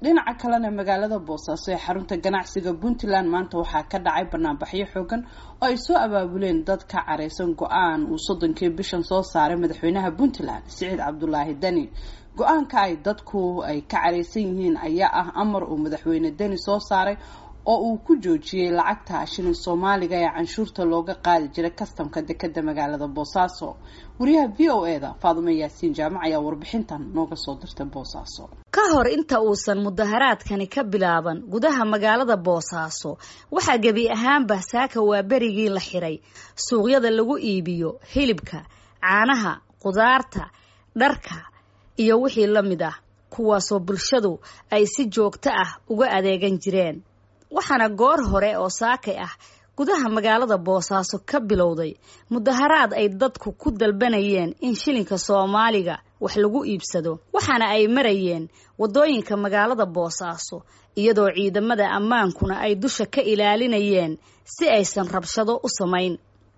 dhinaca kalena magaalada boosaaso ee xarunta ganacsiga puntland maanta waxaa ka dhacay banaanbaxyo xoogan oo ay soo abaabuleen dad ka careysan go-aan uu soddonkii bishan soo saaray madaxweynaha puntland siciid cabdulaahi deni go-aanka ay dadku ay ka careysan yihiin ayaa ah amar uu madaxweyne deni soo saaray oo uu ku joojiyey lacagta shilin soomaaliga ee canshuurta looga qaadi jiray kastamka dekeda magaalada boosaaso wariyaha v o e da faadumo yaasiin jaamac ayaa warbixintan nooga soo dirtay boosaaso ka hor inta uusan mudaharaadkani ka bilaaban gudaha magaalada boosaaso waxaa gebi ahaanba saaka waa berigii la xiray suuqyada lagu iibiyo hilibka caanaha qudaarta dharka iyo wixii la mid ah kuwaasoo bulshadu ay si joogto ah uga adeegan jireen waxaana goor hore oo saakay ah gudaha magaalada boosaaso ka bilowday mudaharaad ay dadku ku dalbanayeen in shilinka soomaaliga wax lagu iibsado waxaana ay marayeen waddooyinka magaalada boosaaso iyadoo ciidamada ammaankuna ay dusha ka ilaalinayeen si aysan rabshado u samayn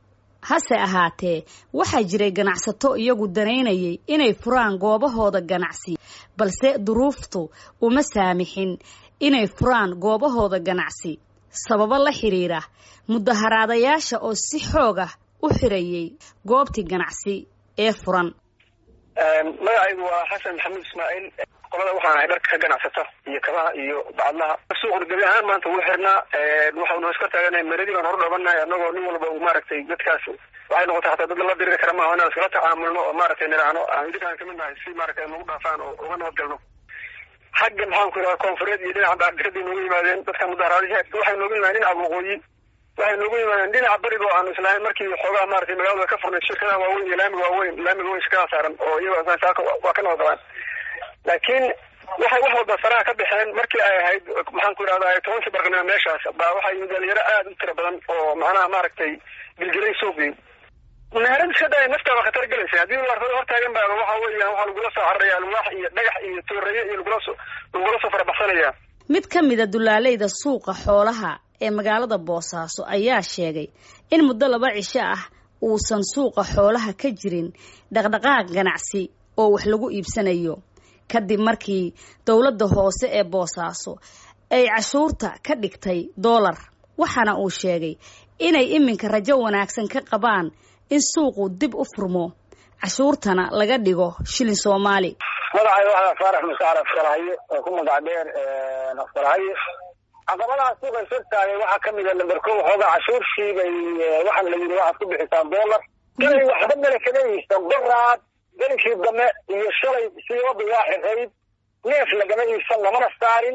hase ahaatee waxaa jiray ganacsato iyagu danaynayay inay furaan goobahooda ganacsi balse duruuftu uma saamixin inay furaan goobahooda ganacsi sababo la xiriira mudaharaadayaasha oo si xoog ah u xirayay goobtii ganacsi ee furan magacaygu waa xasan maxamuud ismaaciil qolada waxaan ahay dharka ka ganacsata iyo kabaha iyo bacadlaha suuqna gebi ahaan maanta wuu xirnaa waxaanu iska taaganahay meradii baan hor dhobanahay anagoo nin walba uu maaragtay dadkaas waxay noqotay hataa dad la diriri kara maaha inaan iskala tacaamulno oo maaragtay niraano aan idinkaan kamid nahay si maaragtay nagu dhaafaan oo uga nabadgalno xagga maxaan ku yidhaha koonfureed iyo dhinaca baardiradii noogu yimaadeen dadka mudaharaadisha waxay noogu yimaadeen dhinaca waqooyi waxay noogu yimaadeen dhinaca bariga oo aanu islahayn markii xoogaa maratay magaalada ka furnayd shirkadaha waaweyn iyo laamiga waaweyn laamiga weyn shirkadaha saaran oo iyago saaka waa ka nabadgalaan laakiin waxay wax walba saraha ka baxeen markii ay ahayd maxaan ku yidhahda tobankii barqanimo meeshaas baa waxaa yimid dhalinyaro aad u tira badan oo macnaha maaragtay gilgilay suuqii meherad iska daya naftaa waa khatar gelaysa haddii warfada hortaagan baa waxa weeyaan waxaa lagula soo cararaya alwaax iyo dhagax iyo tooreeye iyo lagula soo lagula soo farabaxsanaya mid ka mida dulaaleyda suuqa xoolaha ee magaalada boosaaso ayaa sheegay in muddo laba cisho ah uusan suuqa xoolaha ka jirin dhaqdhaqaaq ganacsi oo wax lagu iibsanayo kadib markii dowladda hoose ee boosaaso ay cashuurta ka dhigtay doolar waxaana uu sheegay inay iminka rajo wanaagsan ka qabaan in suuqu dib u furmo cashuurtana laga dhigo shilin soomaali magacayga waxaa faarax musaar afkalahaye oo ku magac dheer afkalahaye caqabadaha suuqa shirtaagay waxaa kamid a lamber ko waxoogaa cashuurshii bay waxaa la yidhi waxaad ku bixisaan doolar galay waxba male kama iibsan baraad gelinkii dame iyo shalay siibada waa xirayd neef lagama iibsan lamana saarin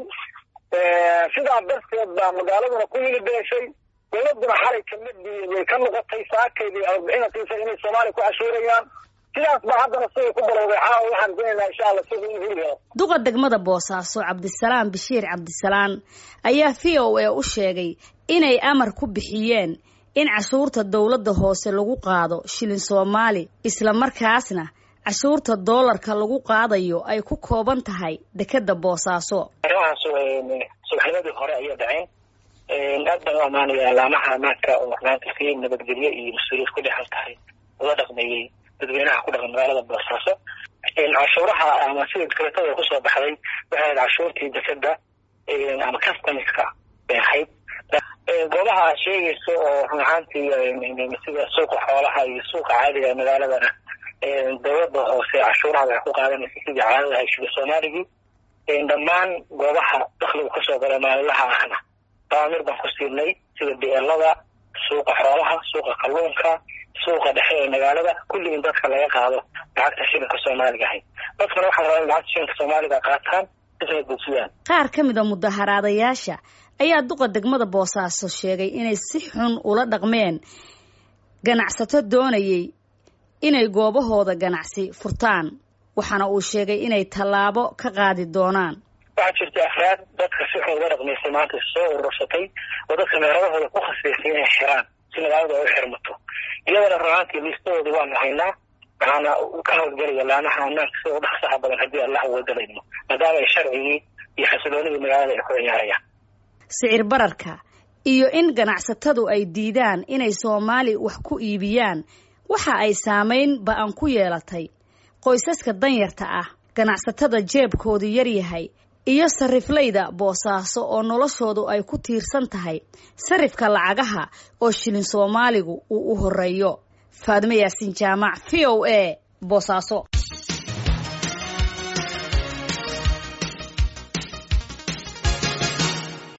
sidaa darteed baa magaaladuna ku hilibeeshay dowladuna xalay kamadii way ka noqotay saakaydii arbixinatiisa inay soomaaliya ku cashuurayaan sidaas baa haddana siday ku balowday caawa waxaan doonaynaa insha alla sida in hili helo duqa degmada boosaaso cabdisalaam bashiir cabdisalaan ayaa v o a u sheegay inay amar ku bixiyeen in cashuurta dowladda hoose lagu qaado shilin soomaali isla markaasna cashuurta doolarka lagu qaadayo ay ku kooban tahay dekeda boosaaso arrimahaas subaxnimadii hore ayay dhaceen aad baan u amaanaya alaamaha amaanka oo maanta si nabadgelyo iyo mas-uuliyad ku dhexan tahay ula dhaqmeeyey dadweynaha ku dhaqan magaalada boosaaso cashuuraha ama sida dekretada kusoo baxday waxay ahayd cashuurtii dekeda ama customiska bay ahayd goobaha aad sheegayso oo run ahaantii sida suuqa xoolaha iyo suuqa caadiga ee magaaladana dowladda hoose cashuuraha waxay ku qaadanaysa sidii caadada ahay shili soomaaligii dhammaan goobaha dakligu kasoo gala maalinlaha ahna daamir baan ku siinay sida beelada suuqa xoolaha suuqa kalluunka suuqa dhexe ee magaalada kulli in dadka laga qaado lacagta shilinka soomaaliga ahayd dadkana waxaa rabaa in lacagta shilinka soomaaliga qaataan isna dejiyaan qaar ka mid a mudaharaadayaasha ayaa duqa degmada boosaaso sheegay inay si xun ula dhaqmeen ganacsato doonayay inay goobahooda ganacsi furtaan waxaana uu sheegay inay tallaabo ka qaadi doonaan waxaa jirta afraad dadka si xun uga dhaqmaysay maanta soo urursatay oo dadka meeradahooda ku khasbaysay inay xiraan si magaalada ay u xirmato iyadana runaantii liistadoodi waanu haynaa waxaana ka hawlgelaya laamaha ammaanka sida u dhaqsaha badan haddii allah uwadalayno maadaama ay sharcigii iyo xasiloonidii magaalada ay ku ciyaarayaan sicir bararka iyo in ganacsatadu ay diidaan inay soomaali wax ku iibiyaan waxa ay saamayn ba-an ku yeelatay qoysaska danyarta ah ganacsatada jeebkoodu yaryahay iyo sariflayda boosaaso oo noloshoodu ay ku tiirsan tahay sarifka lacagaha oo shilin soomaaligu uu u horeeyo faadmo yaasiin jaamac v o a boosaaso